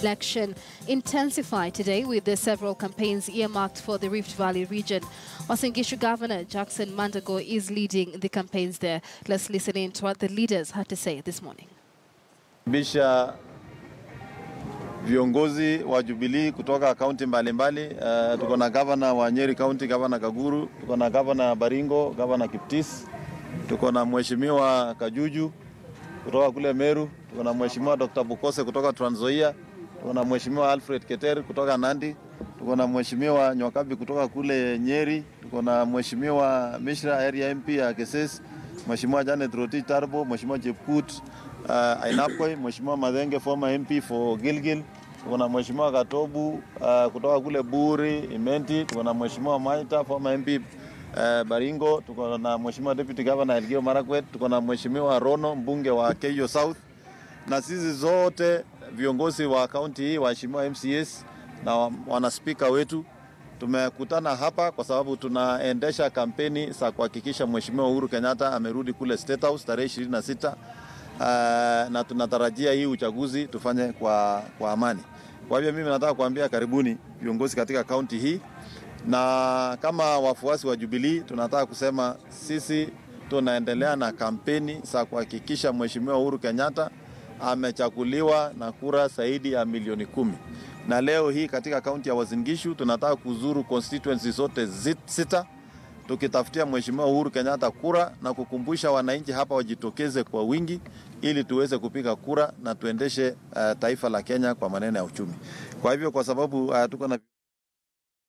election intensify today with the several campaigns earmarked for the Rift Valley region. Uasin Gishu Governor Jackson Mandago is leading the campaigns there. Let's listen in to what the leaders had to say this morning. bisha viongozi wa Jubilee kutoka kaunti mbalimbali. Uh, tuko na gavana wa Nyeri County, gavana Kaguru, tuko na gavana Baringo, gavana Kiptis, tuko na mheshimiwa Kajuju kutoka kule Meru, tuko na mheshimiwa Dr. Bukose kutoka Trans Nzoia, tuko na mheshimiwa Alfred Keter kutoka Nandi, tuko na mheshimiwa Nywakabi kutoka kule Nyeri, tuko na mheshimiwa Mishra area MP ya Keses, mheshimiwa Janet Rotich Tarbo, mheshimiwa Chepkut uh, Ainapkoi, mheshimiwa Madhenge former MP for Gilgil, tuko na mheshimiwa Katobu uh, kutoka kule Buri Imenti, tuko na mheshimiwa Maita former MP uh, Baringo, tuko na mheshimiwa Deputy Governor Elgeyo Marakwet, tuko na mheshimiwa Rono mbunge wa Keyo South, na sisi zote viongozi wa kaunti hii, waheshimiwa MCAs na wa- wanaspika wetu tumekutana hapa kwa sababu tunaendesha kampeni za kuhakikisha mheshimiwa Uhuru Kenyatta amerudi kule State House tarehe 26 uh, na tunatarajia hii uchaguzi tufanye kwa, kwa amani. Kwa hivyo mimi nataka kuambia karibuni viongozi katika kaunti hii, na kama wafuasi wa Jubilee tunataka kusema sisi tunaendelea na kampeni za kuhakikisha mheshimiwa Uhuru Kenyatta amechaguliwa na kura zaidi ya milioni kumi na leo hii katika kaunti ya Uasin Gishu tunataka kuzuru constituency zote zi- sita tukitafutia mheshimiwa Uhuru Kenyatta kura na kukumbusha wananchi hapa wajitokeze kwa wingi ili tuweze kupiga kura na tuendeshe uh, taifa la Kenya kwa maneno ya uchumi. Kwa hivyo kwa sababu uh, tuko na